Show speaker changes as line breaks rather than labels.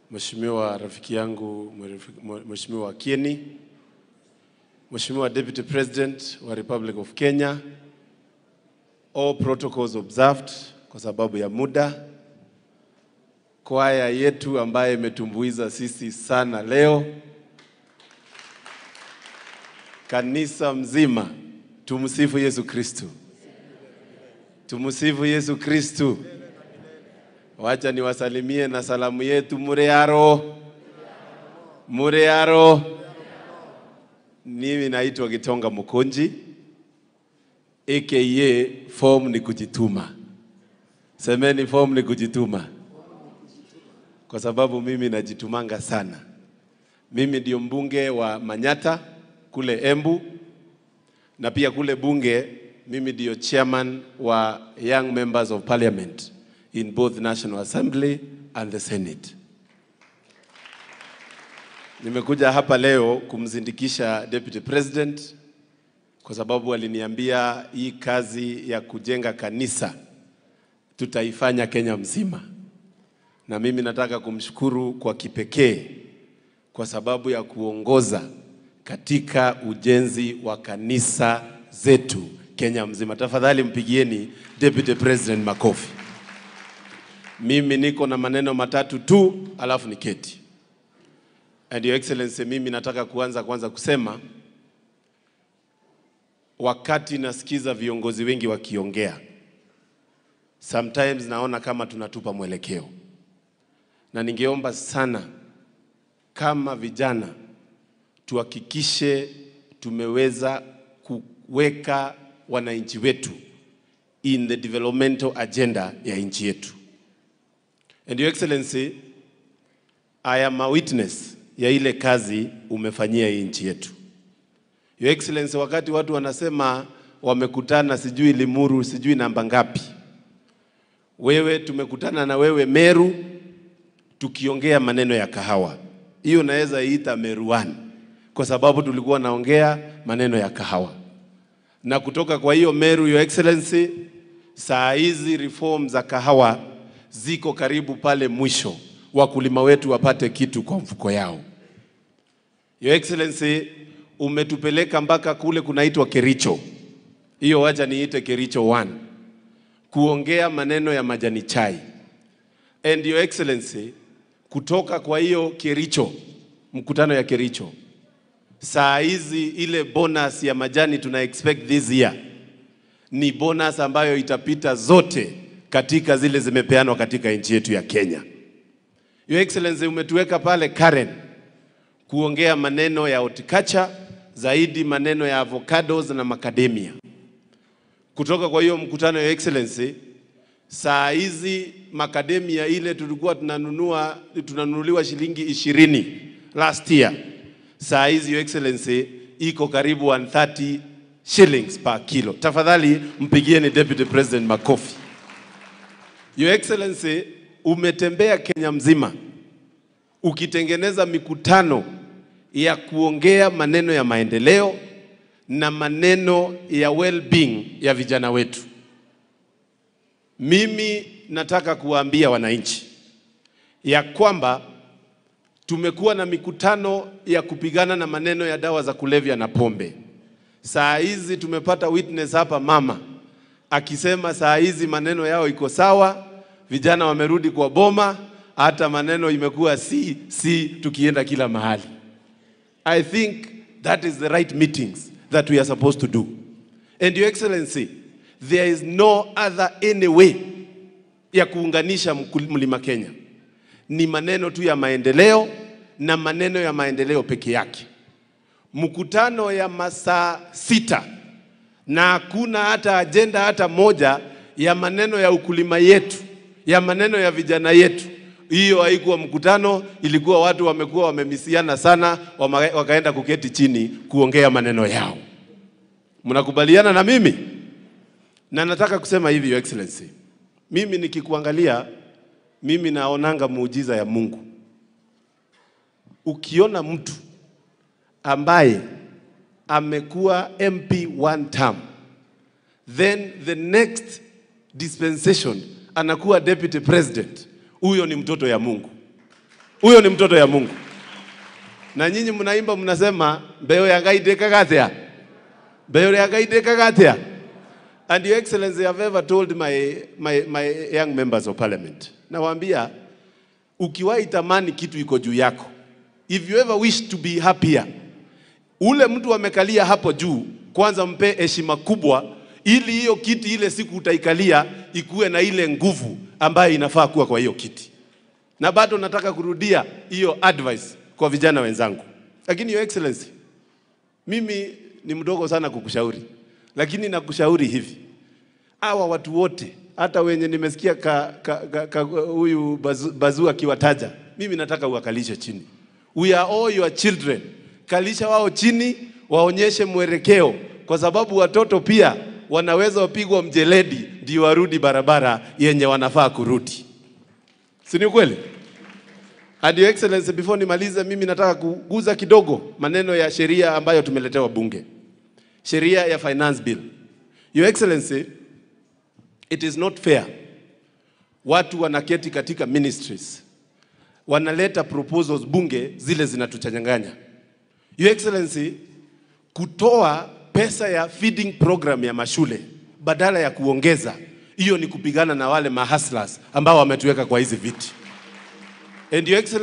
Mheshimiwa rafiki yangu Mheshimiwa Kieni, Mheshimiwa Deputy President wa Republic of Kenya, all protocols observed kwa sababu ya muda, kwaya yetu ambaye imetumbuiza sisi sana leo, kanisa mzima, tumsifu Yesu Kristu, tumsifu Yesu Kristu. Wacha niwasalimie na salamu yetu murearo murearo. Mimi naitwa Gitonga Mukonji aka form ni kujituma. Semeni form ni kujituma, kwa sababu mimi najitumanga sana. Mimi ndio mbunge wa Manyata kule Embu, na pia kule bunge mimi ndio chairman wa Young Members of Parliament in both National Assembly and the Senate. Nimekuja hapa leo kumzindikisha Deputy President kwa sababu aliniambia hii kazi ya kujenga kanisa tutaifanya Kenya mzima, na mimi nataka kumshukuru kwa kipekee kwa sababu ya kuongoza katika ujenzi wa kanisa zetu Kenya mzima. Tafadhali mpigieni Deputy President makofi. Mimi niko na maneno matatu tu, alafu niketi. And your excellency, mimi nataka kuanza kwanza kusema, wakati nasikiza viongozi wengi wakiongea, sometimes naona kama tunatupa mwelekeo, na ningeomba sana kama vijana tuhakikishe tumeweza kuweka wananchi wetu in the developmental agenda ya nchi yetu. And your excellency, I am a witness ya ile kazi umefanyia hii nchi yetu. Your excellency, wakati watu wanasema wamekutana sijui Limuru sijui namba ngapi, wewe tumekutana na wewe Meru tukiongea maneno ya kahawa, hiyo naweza iita Meruani kwa sababu tulikuwa naongea maneno ya kahawa, na kutoka kwa hiyo Meru, your excellency, saa hizi reform za kahawa ziko karibu pale mwisho, wakulima wetu wapate kitu kwa mfuko yao. Your Excellency, umetupeleka mpaka kule kunaitwa Kericho, hiyo wacha niite Kericho 1 kuongea maneno ya majani chai. And Your Excellency, kutoka kwa hiyo Kericho, mkutano ya Kericho, saa hizi ile bonus ya majani tuna expect this year ni bonus ambayo itapita zote katika zile zimepeanwa katika nchi yetu ya Kenya. Your Excellency, umetuweka pale Karen kuongea maneno ya horticulture, zaidi maneno ya avocados na macadamia. Kutoka kwa hiyo mkutano, Your Excellency, saa hizi macadamia ile tulikuwa tunanunua tunanunuliwa shilingi ishirini last year, saa hizi Your Excellency iko karibu 130 shillings per kilo. Tafadhali mpigieni Deputy President makofi. Your Excellency, umetembea Kenya mzima ukitengeneza mikutano ya kuongea maneno ya maendeleo na maneno ya well-being ya vijana wetu. Mimi nataka kuwaambia wananchi ya kwamba tumekuwa na mikutano ya kupigana na maneno ya dawa za kulevya na pombe. Saa hizi tumepata witness hapa mama akisema saa hizi maneno yao iko sawa, vijana wamerudi kwa boma, hata maneno imekuwa si si, tukienda kila mahali. I think that is the right meetings that we are supposed to do. And your excellency, there is no other any way ya kuunganisha mlima Kenya, ni maneno tu ya maendeleo na maneno ya maendeleo peke yake. Mkutano ya masaa sita na hakuna hata ajenda hata moja ya maneno ya ukulima yetu, ya maneno ya vijana yetu. Hiyo haikuwa mkutano, ilikuwa watu wamekuwa wamemisiana sana, wama, wakaenda kuketi chini kuongea maneno yao. Mnakubaliana na mimi? Na nataka kusema hivi, Your Excellency, mimi nikikuangalia, mimi naonanga muujiza ya Mungu. Ukiona mtu ambaye amekuwa MP one term, then the next dispensation anakuwa deputy president, huyo ni mtoto ya Mungu. Huyo ni mtoto ya Mungu. Na nyinyi mnaimba mnasema mbeo ya Ngai ndĩkagathĩa mbeo ya Ngai ndĩkagathĩa And your excellency I have ever told my, my, my young members of parliament nawaambia ukiwahi tamani kitu iko juu yako if you ever wish to be happier ule mtu amekalia hapo juu kwanza mpe heshima kubwa ili hiyo kiti ile siku utaikalia ikuwe na ile nguvu ambayo inafaa kuwa kwa hiyo kiti na bado nataka kurudia hiyo advice kwa vijana wenzangu lakini your excellency mimi ni mdogo sana kukushauri lakini nakushauri hivi hawa watu wote hata wenye nimesikia ka, ka, ka, ka, huyu bazu, bazu akiwataja mimi nataka uwakalishe chini we are all your children kalisha wao chini waonyeshe mwelekeo kwa sababu watoto pia wanaweza wapigwa mjeledi ndio warudi barabara yenye wanafaa kurudi si ni kweli And your excellency before nimalize mimi nataka kuguza kidogo maneno ya sheria ambayo tumeletewa bunge sheria ya finance bill your excellency it is not fair watu wanaketi katika ministries wanaleta proposals bunge zile zinatuchanganya your excellency kutoa pesa ya feeding program ya mashule badala ya kuongeza hiyo ni kupigana na wale mahaslas ambao wametuweka kwa hizi viti and your excellency